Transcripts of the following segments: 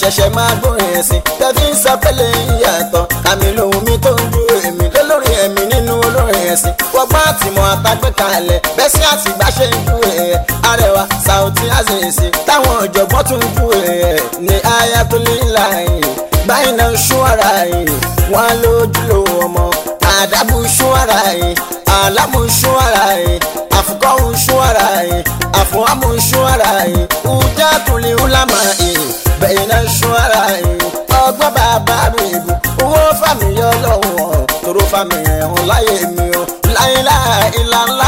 ṣẹ̀ṣẹ̀ máa gbórin ẹ̀sìn tẹ́fí ń sọ pẹ́lẹ́ ìyàtọ̀ kàmí lòun mi tó ń ju èmi lólórí ẹ̀mí nínú olórin ẹ̀sìn wọ́gbọ́n àtìmọ̀ àtàgbẹ́ kalẹ̀ bẹ́ẹ̀ sí àtìgbà ṣe ń ju ẹ̀ arẹwà Saoty Azeez táwọn ọ̀jọ̀gbọ́n tún ń ju ẹ̀ ní Ayatollah báyìí náà ṣú ara yìí wọn lójúlò ọmọ àdàbù ṣú ara yìí àlámù ṣú ara yìí àfukọ́hù ṣú ara yìí àfọwọ́mù ṣú ara yìí ùjá tùlí ńlámà yìí bẹ́yìn náà ṣú ara yìí ọgbọ́n bàbá mi bù owó fàmì yọ lọ́wọ́ tóró fàmì ẹ̀hún láyé mi o láìláì ìlànà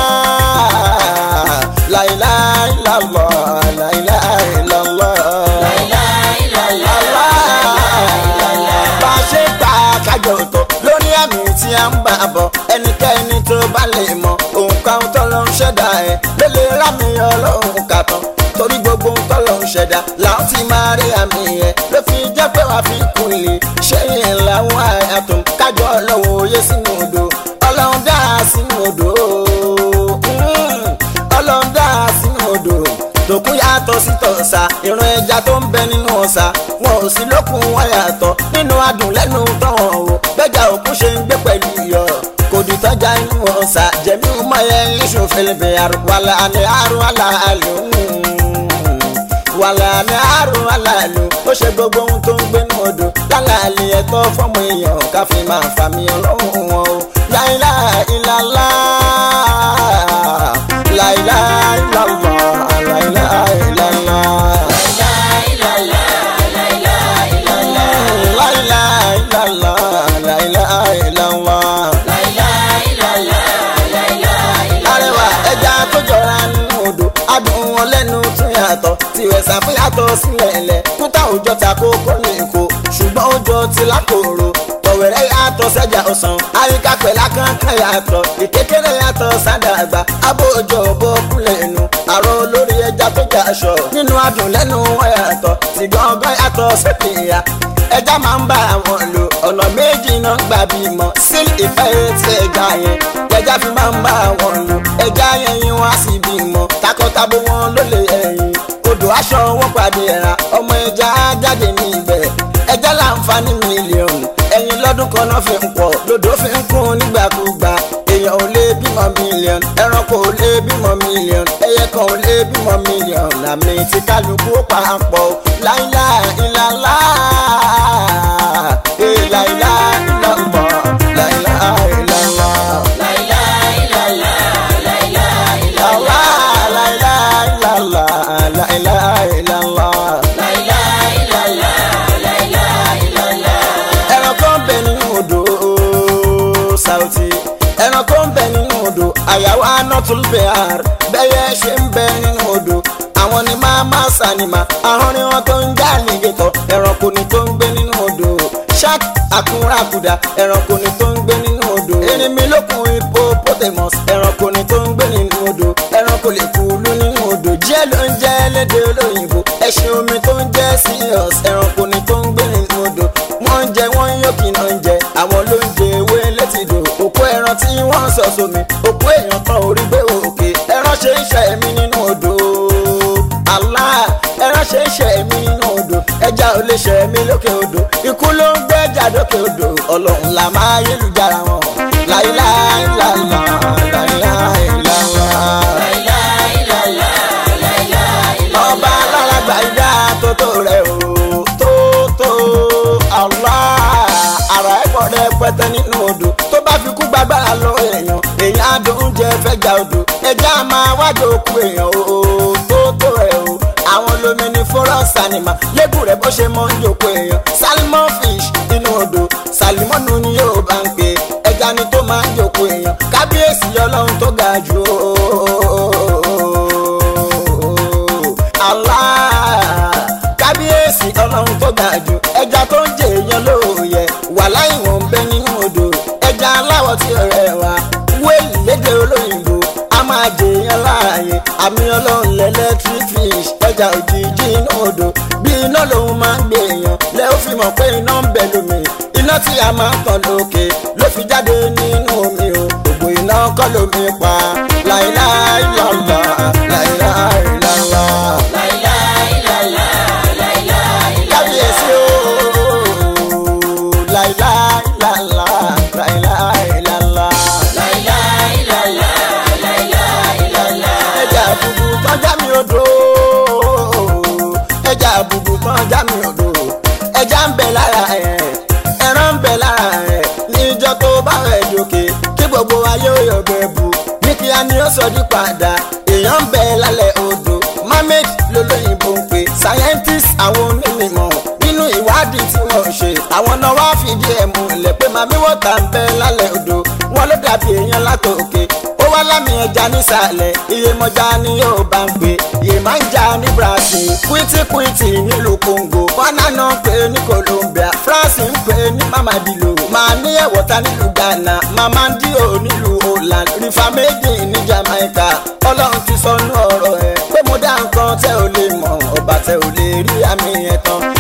láìláì ìlànà láìláì ìlànà bá a ṣe gbà kájọ tó lórí àmì tí a ń bá bọ̀ ẹnikẹ́ni tó bá lè mọ òǹkà tó lọ ń ṣẹ̀dá ẹ̀ lélẹ̀ rámi ọlọ́run kàtàn torí gbogbo tó lọ ń ṣẹ̀dá làwọn ti máa rí àmì ẹ̀ ló fi jẹ́ pé wàá fi kún lè ṣé yẹn làwọn àyàtọ̀ kájọ ọlọ́run òye sínú odò ọlọ́run dá sínú odò ọlọ́run dá sínú odò tòkun yàtọ̀ sí tọ̀sà ìran ẹja tó ń bẹ nínú ọ̀sà wọn ò sí lókun wọn yàtọ̀ nínú adùn lẹ́nu tọ̀hún o bẹ́jà òkun ṣe ń gbé pẹ̀lú iyọ̀ kò dì tọ́jà inú ọ̀sà jẹ̀mí ọmọye iṣu fẹlẹ̀bẹ̀ wàlà ní àrùn aláàlú wàlà ní àrùn aláàlú ó ṣe gbogbo ohun tó ń gbé ní odò lálàálì ẹ̀tọ́ fọ́mọ èèyàn káfí máa fàmì ọlọ́run wọn o láìlá ìlàlá láìlá ìlàlá láìlá ìlàlá. láìlá ìlàlá láìlá ìlàlá. arẹwà ẹja tó jọra nínú odò adùn wọn lẹ́nu tún yàtọ̀ tiwẹ̀ ṣàfihàtọ̀ sílẹ̀ ẹ̀lẹ̀ kúta òjò ta kókó ní èkó ṣùgbọ́n òjò ti lákòrò tọ̀wẹ̀rẹ̀ yàtọ̀ sẹ́jà ọ̀sán àyíká pẹ̀lá kankan yàtọ̀ ìkékeré yàtọ̀ sádàgbà abó òjò bó kúlẹ̀ nù àrò olórí ẹja tó jà aṣọ nínú adùn lẹ́nu wọn yàtọ̀ tí gángan yàtọ̀ sẹ́kìyà ẹja máa ń bá àwọn lò ọ̀nà méjì náà gbà bímọ sílì ìfẹ́ tí ẹja yẹn ẹja fi máa ń bá àwọn lò ẹja yẹn yín wá sí bímọ takọtabo wọn ló lè ẹyin odò aṣọ wọn pàdé ẹ̀ra ọmọ ẹja á jáde ní ibẹ̀ ẹja láǹfààní mílíọ̀nù ẹyin lọ́dún kan náà fi ń pọ̀ lodò fi ń kún nígbàkúgbà èèyàn ò lè bímọ mílíọ̀nù ẹranko ò lè bímọ mílíọ̀nù ẹyẹ kan ò lè bímọ mílíọ̀nù àmì tí kálukú ó papọ̀ láìlá ìlàlá ìlàlá ìlàlá láìlá ìlàlá. Allah, la ilaha illallah, la ilaha illallah. ẹran kan bẹ nínú odò Saoty ẹran kan bẹ nínú odò àyàwó anọtul behar bẹyẹ ṣe ń bẹ nínú odò àwọn ni máa máa sànìmà ahọ́n ni wọ́n tó ń já àlìgẹ̀tọ̀ ẹranko ni tó ń gbé nínú odò shark akúnrakùdà ẹranko ni tó ń gbé nínú odò erinmi lókun hippopotamus ẹranko ni tó ń gbé nínú odò ẹranko lè kú lú nínú odò díẹ̀ ló ń jẹ́ lédè olóyìnbó ẹṣin omi tó ń jẹ́ seahorse ẹranko ni tó ń gbé nínú odò wọ́n ń jẹ wọ́n ń yókì náà ń jẹ àwọn ló ń jẹ ewé létìdò òkú ẹran tí wọ́n ń sọ sómi òkú èèyàn kan orí gbé òkè ẹran ṣe ń ṣe ẹ̀mí nínú odò Allah ẹran ṣe ń ṣe ẹ̀mí nínú odò ẹja ò lè ṣe ẹ̀mí lókè odò ikú ló ń gbé ẹja lókè odò ọlọ́run là máa yélujára wọn láìláìláìlá láìláìláìlá ọba aláràgbà ìdá tó tó rẹ o tó tó Allah ara ẹ̀kọ́ rẹ pẹ́tẹ́ nínú odò tó bá fi kú gbàgbára lọ èèyàn èèyàn adùn oúnjẹ fẹ́jà odò ẹja máa wájú òkú èèyàn o tó tó rẹ o àwọn lomi ní forest animal lébù rẹ bó ṣe mọ ń jòkó èèyàn salmon fish nínú odò salimonu ni yóò bá ń pè ẹja ni tó máa ń jòkó èèyàn kábíyèsí ọlọ́run tó ga jù o Allah kábíyèsí ọlọ́run tó ga jù ẹja tó ń jẹ èèyàn lóòyẹ wà láì wọ́n ń bẹ nínú odò ẹja aláwọ̀ tí ó rẹwà wéèlì lédè olóyìnbó a máa jẹ èèyàn láàyè àmì ọlọ́run lẹ́lẹ́tírík fish ẹja òjijì inú odò bí iná lòun máa ń gbé èèyàn lẹ́ ó fi mọ̀ pé iná ń bẹ lómi iná tí a máa ń tàn lókè ló fi jáde nínú omi o gbogbo iná kọ́ lómi pa láìláìlọ́lá láìláìlọ́lá. ẹja ń bẹ lára ẹ̀ ẹran ń bẹ lára ẹ̀ níjọ́ tó bá rẹ̀ dòkè kí gbogbo ayé ó yọ̀gbẹ́ bù ní kíá ni ó sọ di padà èèyàn ń bẹ lálẹ́ odò mermaid lolóyìnbó ń pè scientist àwọn onímọ̀ nínú ìwádìí tí wọ́n ṣe àwọn náà wá fìdí ẹ̀ múlẹ̀ pé màmí wọ́tà ń bẹ lálẹ́ odò wọn ló dàbí èèyàn látòkè ó wá lámì ẹja nísàlẹ̀ iye mọ́jà ni yóò bá ń pè iye máa ń jà ní Brazil kwitikwiti nílùú Congo Ghana náà ń pè ní Colombia France ń pè ní Mamadilo màá ní ẹ̀wọ̀ta nílùú Ghana Mamandio nílùú Holland rifa méjì ní Jamaica ọlọ́run ti sọnù ọ̀rọ̀ ẹ̀ pé mo dá nǹkan tẹ́ ò lè mọ̀ ọba tẹ́ ò lè rí àmì ẹ̀ tán